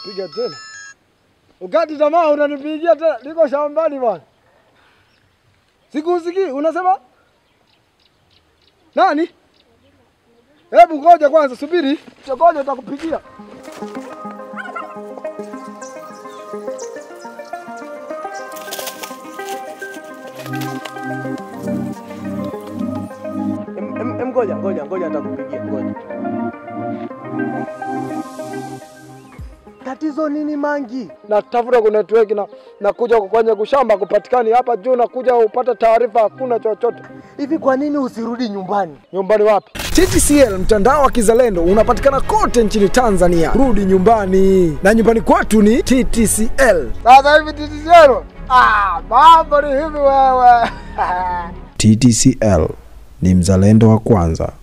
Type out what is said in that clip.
Piga tena. Ukati tamaa unanipigia tena. Niko shambani bwana. Sikusikii unasema? Nani? Hebu ngoja kwanza, subiri. Ngoja utakupigia. Em- em- em, Ngoja ngoja ngoja, atakupigia ngoja. Tatizo nini Mangi? Natafuta ku network na nakuja kwenye kushamba kupatikani hapa juu, nakuja upate taarifa, hakuna chochote. Hivi kwa nini usirudi nyumbani? Nyumbani wapi? TTCL mtandao wa kizalendo unapatikana kote nchini Tanzania. Rudi nyumbani, na nyumbani kwetu ni TTCL. Sasa hivi TTCL, ah, mambo ni hivi wewe. TTCL ni mzalendo wa kwanza.